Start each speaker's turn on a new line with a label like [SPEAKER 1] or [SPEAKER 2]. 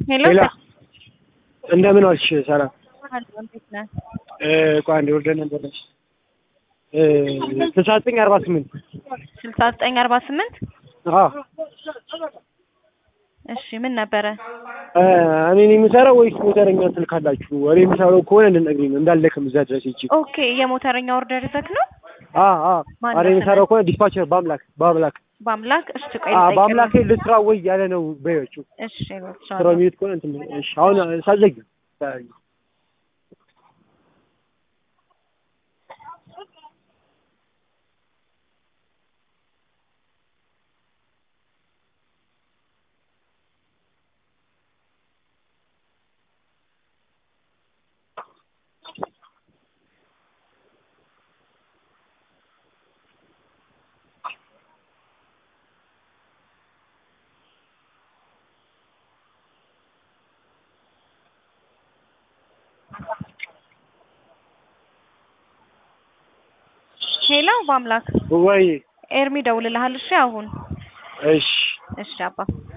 [SPEAKER 1] ሄሎ
[SPEAKER 2] ሌላ እንደምን ዋልሽ? ሰላም
[SPEAKER 1] አለሁ፣ እንዴት ነህ?
[SPEAKER 2] እ ቆይ አንዴ ወርደን ነበር እ ስልሳ ዘጠኝ አርባ ስምንት
[SPEAKER 1] ስልሳ ዘጠኝ አርባ ስምንት
[SPEAKER 2] አዎ
[SPEAKER 1] እሺ ምን ነበረ?
[SPEAKER 2] እ እኔ ነኝ የምሰራው ወይስ ሞተረኛ ስልክ አላችሁ? እኔ የምሰራው ከሆነ እንድትነግሪኝ ነው እንዳልደክም እዛ ድረስ ሂጅ።
[SPEAKER 1] ኦኬ የሞተረኛ ኦርደር ይዘህ ነው?
[SPEAKER 2] አ አ
[SPEAKER 1] ማን
[SPEAKER 2] አረ
[SPEAKER 1] ነው
[SPEAKER 2] የምሰራው ከሆነ ዲስፓቸር በአምላክ በአምላክ
[SPEAKER 1] በአምላክ እሺ ቆይ
[SPEAKER 2] አ
[SPEAKER 1] ልጠይቅልህ።
[SPEAKER 2] በአምላክ ልስራ ወይ ያለ ነው በዮቹ
[SPEAKER 1] እሺ
[SPEAKER 2] ስራው የሚሄድ ከሆነ እንትን እሺ አሁን ሳዘጊ
[SPEAKER 1] ሄሎ በአምላክ
[SPEAKER 2] ወይ
[SPEAKER 1] ኤርሚ ደውልልሃል። እሺ አሁን
[SPEAKER 2] እሺ
[SPEAKER 1] እሺ አባ